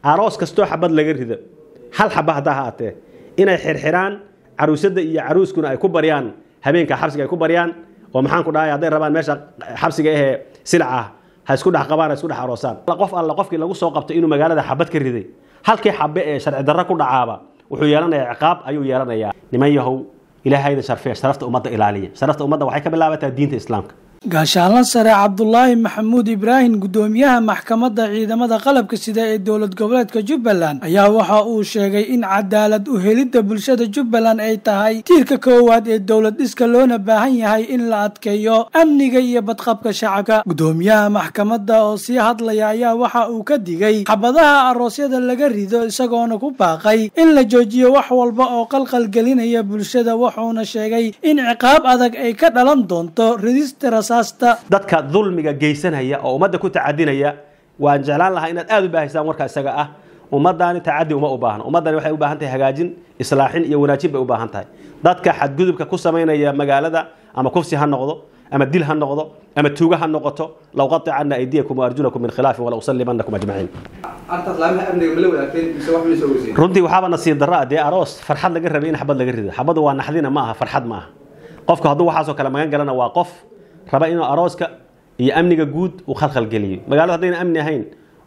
aroos kastoo xabad laga rido hal xaba haddaa ha atee inay xirxiraan caruusadda iyo caruuskuna ay ku baryaan habeenka xabsiga ay ku baryaan oo maxaan ku dhahay hadday rabaan meesha xabsiga ahee silac ah ha isku dhex qabaan ha isku dhex aroosaan qof alla qofkii lagu soo qabto inuu magaalada xabad ka riday halkii xabe ee sharci darro ku dhacaaba wuxuu yeelanayaa ciqaab ayuu yeelanayaa niman yahow ilaahayda sharfee sharafta ummadda ilaaliya sharafta ummadda waxay ka bilaabataa diinta islaamka gaashaanla sare cabdulaahi maxamuud ibraahim guddoomiyaha maxkamadda ciidamada qalabka sida ee dowlad goboleedka jubbaland ayaa waxa uu sheegay in cadaalad u helidda bulshada jubbaland ay tahay tiirka koowaad ee dowlad dhiska loona baahan yahay in la adkeeyo amniga iyo badqabka shacabka guddoomiyaha maxkamadda oo sii hadlaya ayaa waxa uu ka digay xabadaha aroosyada laga rido isagoona ku baaqay in la joojiyo wax walba oo qalqalgelinaya bulshada wuxuuna sheegay in ciqaab adag ay ka dhalan doonto ridista dadka dulmiga geysanaya oo ummadda ku tacadinaya waan jeclaan lahaa inaad aada u baahaysaan warka isaga ah ummadaani tacadi uma u baahno ummaddani waxay u baahan tahay hagaajin islaaxin iyo wanaajin bay u baahan tahay dadka xadgudubka ku samaynaya magaalada ama kufsi ha noqdo ama dil ha noqdo ama tuuga ha noqoto law qaticana aydiyakum waarjulakum min khilaafin wala usallimanakum ajmaciin runtii waxaaba nasiib darra dee aroos farxad laga rabay in xabad laga rido xabadu waa naxdina ma aha farxad ma aha qofku hadduu waxaasoo kale magan galana waa qof raba inuu arooska iyo amniga guud uu khalkhalgeliyo magaalada haddayna amni ahayn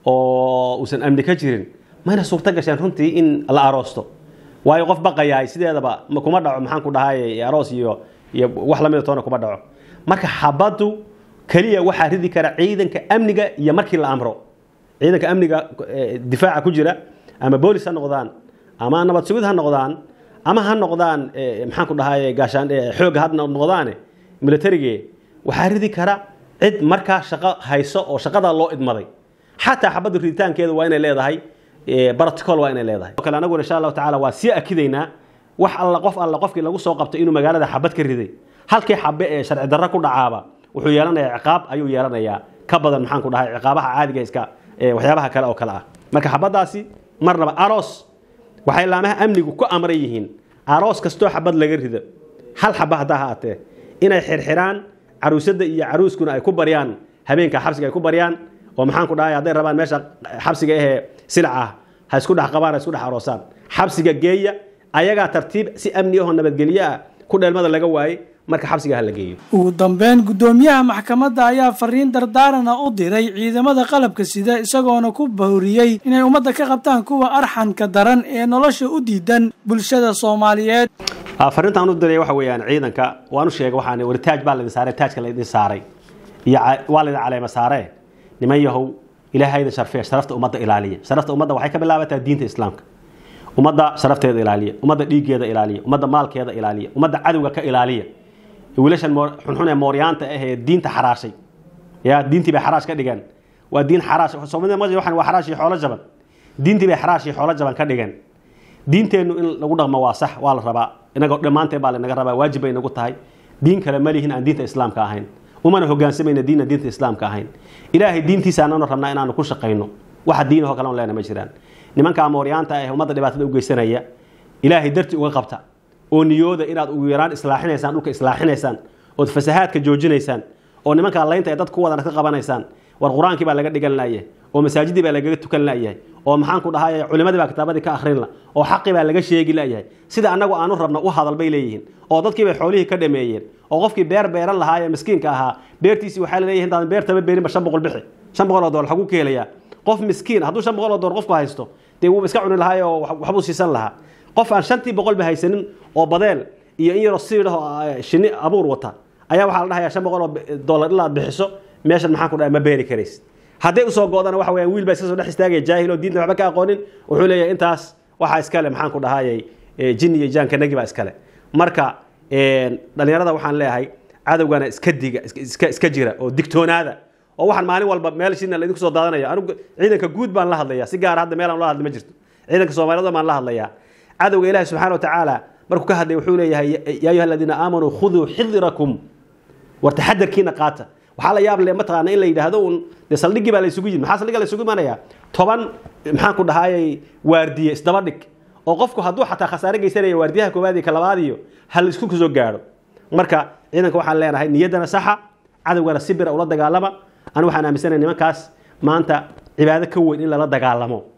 oo uusan amni ka jirin mayna suurto gasheen runtii in la aroosto waayo qof baqayaay sideedaba kuma dhaco maxaan ku dhahay aroos iyo iyo wax lamida toona kuma dhaco marka xabaddu keliya waxaa ridi kara ciidanka amniga iyo markii la amro ciidanka amniga difaaca ku jira ama boolis ha noqdaan ama nabad sugid ha noqdaan ama ha noqdaan maxaan ku dhahay gaashaan xoogga ha noqdaane militarige waxaa ridi kara cid markaa shaqo hayso oo shaqadaa loo idmaday xataa xabadda riditaankeedu waa inay leedahay barotocol waa inay leedahay o kale anaguna insha allahu tacala waa sii akidaynaa wax alla qof alla qofkii lagu soo qabto inuu magaalada xabad ka riday halkii xabe ee sharci darro ku dhacaaba wuxuu yeelanayaa ciqaab ayuu yeelanayaa ka badan maxaan ku dhahay ciqaabaha caadiga iska waxyaabaha kale oo kale ah marka xabaddaasi marnaba aroos waxay laamaha amnigu ku amran yihiin aroos kastoo xabad laga rido hal xaba haddaa ha atee inay xirxiraan caruusadda iyo caruuskuna ay ku baryaan habeenka xabsiga ay ku baryaan oo maxaan ku dhahay hadday rabaan meesha xabsiga ahee silac ah ha isku dhex qabaan ha isku dhex aroosaan xabsiga geeya ayagaa tartiib si amni ahoo nabadgelyo ah ku dheelmada laga waayey marka xabsiga ha la geeyo ugu dambeyn guddoomiyaha maxkamadda ayaa fariin dardaarana u diray ciidamada qalabka sida isagoona ku bahuriyey inay ummadda ka qabtaan kuwa arxanka daran ee nolosha u diidan bulshada soomaaliyeed fariintaan u diray waxa weeyaan ciidanka waan u sheegay waxaan wari taaj baa laydin saaray taajka laydin saaray iyo waa laydin caleema saaree niman yahow ilaahayda sharfee sharafta ummadda ilaaliya sharafta ummadda waxay ka bilaabataa diinta islaamka ummadda sharafteeda ilaaliya ummadda dhiiggeeda ilaaliya ummadda maalkeeda ilaaliya ummadda cadowga ka ilaaliya wiilashan xunxun ee mooryaanta ah ee diinta xaraashay ya diintii bay xaraash ka dhigeen waa diin xaraash soomaalida ma waxaan waa xaraash iyo xoolo jaban diintii bay xaraash iyo xoolo jaban ka dhigeen diinteennu in lagu dhaqmo waa sax waa la rabaa inagoo dhammaanteen baa lanaga rabaa waajib bay nagu tahay diin kale ma lihin aan diinta islaamka ahayn umana hogaansamayna diinna diinta islaamka ahayn ilaahay diintiisa ananu rabnaa inaanu ku shaqayno waxa diinahoo kale on leena ma jiraan nimanka mooryaanta ah ummadda dhibaatada u geysanaya ilaahay darti uga qabta oo niyooda inaad ugu yaraan islaaxinaysaan dhulka islaaxinaysaan ood fasahaadka joojinaysaan oo nimankaa laynta ee dad ku wadana ka qabanaysaan war qur-aankii baa laga dhigan layahay oo masaajidii baa lagaga tukan layahay oo maxaan ku dhahay culimadii baa kitaabadii ka akhrin la oo xaqii baa laga sheegi layahay sida annagu aanu rabno u hadal bay leeyihiin oo dadkii bay xoolihii ka dhameeyeen oo qofkii beer beeran lahaa ee miskiinka ahaa beertiisii waxaa laleeyahay intaan beertama beerinba shan boqol bixi shan boqol oo doolar xaguu ka helayaa qof miskiin hadduu shan boqol oo doolar qofku haysto dee wuuba iska cuni lahaa oo waxbuu siisan lahaa qof aan shantii boqolba haysanin oo badeel iyo in yaroo siidhahoo shinni abuur wata ayaa waxaa la dhahayaa shan boqol oo doolar ilaa aad bixiso meeshan maxaan ku dhahay ma beeri karaysid hadday usoo go'dana waxa weeyaan wiil baa iska soo dhex istaagaya jaahil oo diinta waxba ka aqoonin wuxuu leeyahay intaas waxaa iskale maxaan ku dhahayay jin iyo jaankanagi baa iskale marka dhalinyarada waxaan leeyahay cadowgana iska diga iska iska jira oo digtoonaada oo waxaan maalin walba meel shina laydinku soo daadanaya anigu ciidanka guud baan la hadlayaa si gaara hadda meel aan la hadli ma jirto ciidanka soomaaliyada baan la hadlayaa cadowga ilaahi subxaana wa tacaala markuu ka hadlay wuxuu leeyahay yaa ayuha aladiina aamanuu khuduu xidirakum war taxadarkiina qaata waxaa la yaab le mataqaana in la yidhaahdo un dee saldhiggii baa la isugu yimid maxaa saldhigga la isugu imanayaa toban maxaan ku dhahayay waardiye isdaba dhig oo qofku hadduu xataa khasaare geysanaya waardiyaha koowaad iyo ka labaad iyo ha la isku soo gaadho marka ciidanka waxaan leenahay niyaddana saxa cadowgana si bira ula dagaalama anu waxaan aaminsanahay nimankaas maanta cibaado ka weyn in lala dagaalamo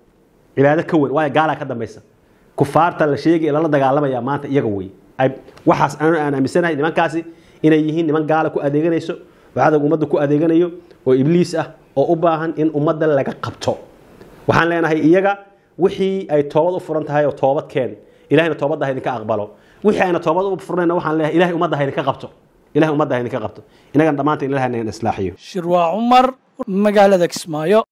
cibaado ka weyn waayo gaalaa ka dambaysa kufaarta la sheegay ee lala dagaalamaya maanta iyaga wey waxaas aan aaminsanahay nimankaasi inay yihiin niman gaala ku adeeganayso oo cadowga ummadda ku adeeganayo oo ibliis ah oo u baahan in ummadda laga qabto waxaan leenahay iyaga wixii ay toobad u furan tahay oo toobadkeen ilahayna toobadda ha idinka aqbalo wixii ayna toobad u furnayna waxaan leeyahay ilahay ummadda ha idinka qabto ilahay ummadda ha idinka qabto inagana dhammaanta ilahayna islaaxiyo shirwaa cumar magaalada kismaayo